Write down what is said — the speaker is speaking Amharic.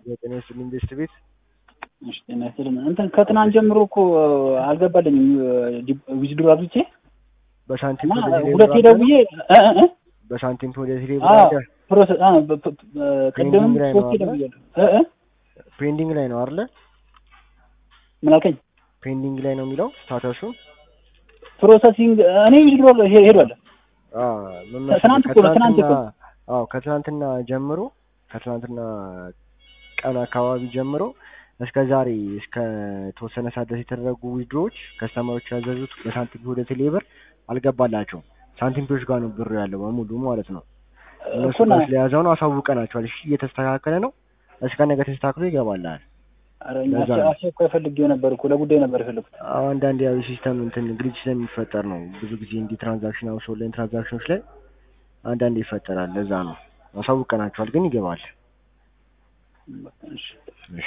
ዘጠኝ ስልኝ ቤስት ቤት እሺ ጤና ይስጥልኝ። እንትን ከትናንት ጀምሮ እኮ አልገባልኝም ዊዝድሮ አብዝቼ በሳንቲም እና ወደ ቴሌ ሁለቴ ብር ደውዬ እ እ እ በሳንቲም ወደ ቴሌ ብር አዎ አድርገህ ፕሮሰስ አ በ- በ- ቅድምም ፔንዲንግ ላይ ነው ሶስቴ አይደል? ደውያለሁ። እ እ ፔንዲንግ ላይ ነው አይደለ? ምን አልከኝ? ፔንዲንግ ላይ ነው የሚለው ስታተሱ። ፕሮሰሲንግ እኔ ዊዝድሮ ሄዷል። አዎ ምን መሰለህ ትናንት እኮ ነው፣ ትናንት እኮ ከትናንትና አዎ ከትናንትና ጀምሮ ከትናንትና ቀን አካባቢ ጀምሮ እስከ ዛሬ እስከ ተወሰነ ሰዓት ድረስ የተደረጉ ዊድሮዎች ከስተመሮች ያዘዙት በሳንቲም ወደ ቴሌ ብር አልገባላቸውም። ሳንቲምቶች ጋር ነው ብሩ ያለው በሙሉ ማለት ነው። እነሱ እኮ ና ጋር ስለያዘው ነው አሳውቀናቸዋል። እሺ እየተስተካከለ ነው። እስከ ነገ ተስተካክሎ ይገባላል። ኧረ እኛ ለዛ አስቸ- ነው። አስቸኳይ ፈልጌው ነበር እኮ ለጉዳይ ነበር የፈለኩት። አዎ አንዳንድ ያው ሲስተም እንትን ግሊች ስለሚፈጠር ነው። ብዙ ጊዜ እንዲህ ትራንዛክሽን አውስ ኦንላይን ትራንዛክሽኖች ላይ አንዳንድ ይፈጠራል። ለዛ ነው አሳውቀናቸዋል፣ ግን ይገባል። እሺ እሺ